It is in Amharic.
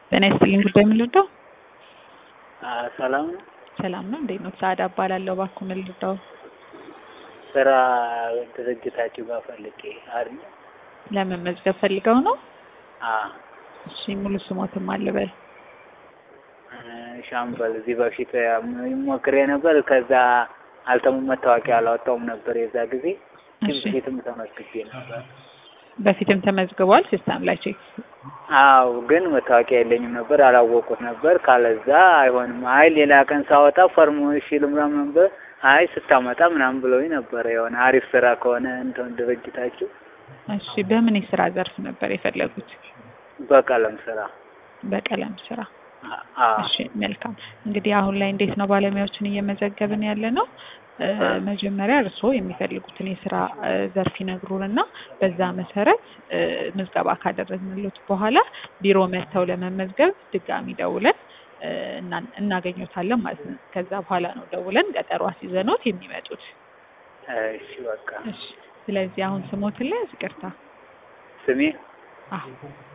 ጤና ይስጥልኝ ጉዳይ ምን ልርዳው? ሰላም ነው። ሰላም ነው። እንዴት ነው? ሰዓዳ እባላለሁ። እባክዎ ምን ልርዳው? ስራ ድርጅታችሁ ጋር ፈልጌ አይደል? ለመመዝገብ ፈልገው ነው? አዎ። እሺ ሙሉ ስሞትም አልበል። ሻምበል እዚህ በፊት ሞክሬ ነበር። ከዛ አልተሙ መታወቂያ አላወጣውም ነበር የዛ ጊዜ። ግን እሺ በፊትም ተመዝግቤ ነበር። በፊትም ተመዝግቧል ሲስተም ላይ ቼክ። አዎ ግን መታወቂያ የለኝም ነበር፣ አላወቁት ነበር። ካለዛ አይሆንም። አይ ሌላ ቀን ሳወጣ ፈርሞ እሺ ልምራም ነበር። አይ ስታመጣ ምናምን ብለውኝ ነበረ። የሆነ አሪፍ ስራ ከሆነ እንትን ድርጅታችሁ እሺ በምን የስራ ዘርፍ ነበር የፈለጉት? በቀለም ስራ በቀለም ስራ። አዎ እሺ መልካም። እንግዲህ አሁን ላይ እንዴት ነው ባለሙያዎችን እየመዘገብን ያለ ነው? እ፣ መጀመሪያ እርስዎ የሚፈልጉትን የስራ እ፣ ዘርፍ ይነግሩንና በዛ መሰረት እ፣ ምዝገባ ካደረግንሎት በኋላ ቢሮ መጥተው ለመመዝገብ ድጋሚ ደውለን እ፣ እና- እናገኘዎታለን ማለት ነው። ከዛ በኋላ ነው ደውለን ቀጠሮ አስይዘኖት የሚመጡት። እሺ በቃ እሺ ስለዚህ አሁን ስሞትን ላይ ይቅርታ። ስሜ አዎ